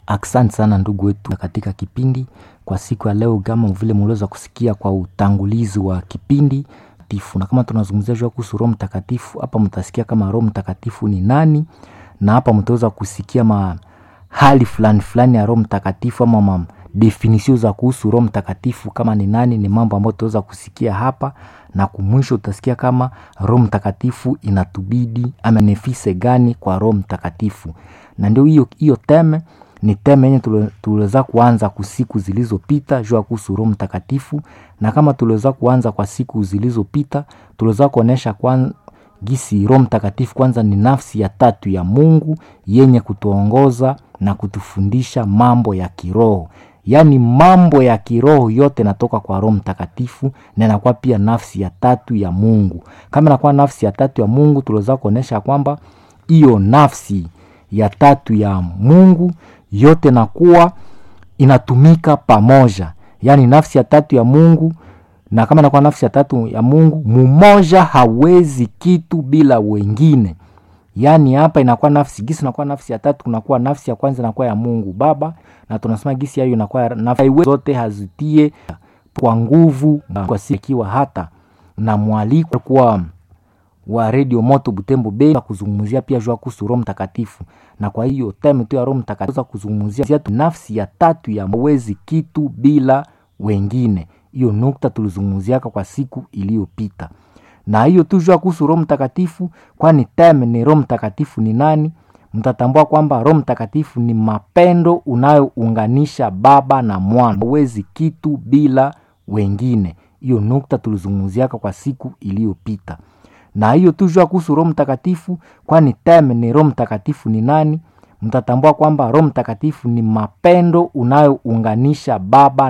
Asante sana ndugu wetu katika kipindi kwa siku ya leo, kama vile mliweza kusikia kwa utangulizi wa kipindi tifu, na kama tunazungumzia juu kuhusu Roho Mtakatifu, hapa mtasikia kama Roho Mtakatifu ni nani, na hapa mtaweza kusikia ma hali fulani fulani ya Roho Mtakatifu ama ma definisio za kuhusu Roho Mtakatifu kama ni nani. Ni mambo ambayo tutaweza kusikia hapa, na kumwisho utasikia kama Roho Mtakatifu inatubidi ama nefise gani kwa Roho Mtakatifu, na ndio hiyo hiyo teme ni teme yenye tuliweza kuanza kwa siku zilizopita juu ya kuhusu Roho Mtakatifu, na kama tuliweza kuanza kwa siku zilizopita, tuliweza kuonesha kwa gisi Roho Mtakatifu kwanza ni nafsi ya tatu ya Mungu yenye kutuongoza na kutufundisha mambo ya kiroho. Yaani mambo ya kiroho yote natoka kwa Roho Mtakatifu na inakuwa pia nafsi ya tatu ya Mungu. Kama inakuwa nafsi ya tatu ya Mungu, tuliweza kuonesha kwamba hiyo nafsi ya tatu ya Mungu yote nakuwa inatumika pamoja, yaani nafsi ya tatu ya Mungu. Na kama inakuwa nafsi ya tatu ya Mungu, mumoja hawezi kitu bila wengine. Yaani hapa inakuwa nafsi gisi, inakuwa nafsi ya tatu, kunakuwa nafsi ya kwanza inakuwa ya Mungu Baba, na tunasema gisi hiyo inakuwa nafsi zote hazitie kwa nguvu kwa sikiwa hata na mwaliko kwa wa Radio Moto Butembo Bay kuzungumzia pia jua kuhusu Roho Mtakatifu, na kwa hiyo time tu ya Roho Mtakatifu kuzungumzia nafsi ya tatu ya mwezi kitu bila wengine. Hiyo nukta tulizungumziaka kwa siku iliyopita, na hiyo tu jua kuhusu Roho Mtakatifu, kwani time ni Roho Mtakatifu ni nani? Mtatambua kwamba Roho Mtakatifu ni mapendo unayounganisha Baba na Mwana, mwezi kitu bila wengine. Hiyo nukta tulizungumziaka kwa siku iliyopita na hiyo tujua kuhusu Roho Mtakatifu, kwani teme ni Roho Mtakatifu ni nani? Mtatambua kwamba Roho Mtakatifu ni mapendo unayounganisha Baba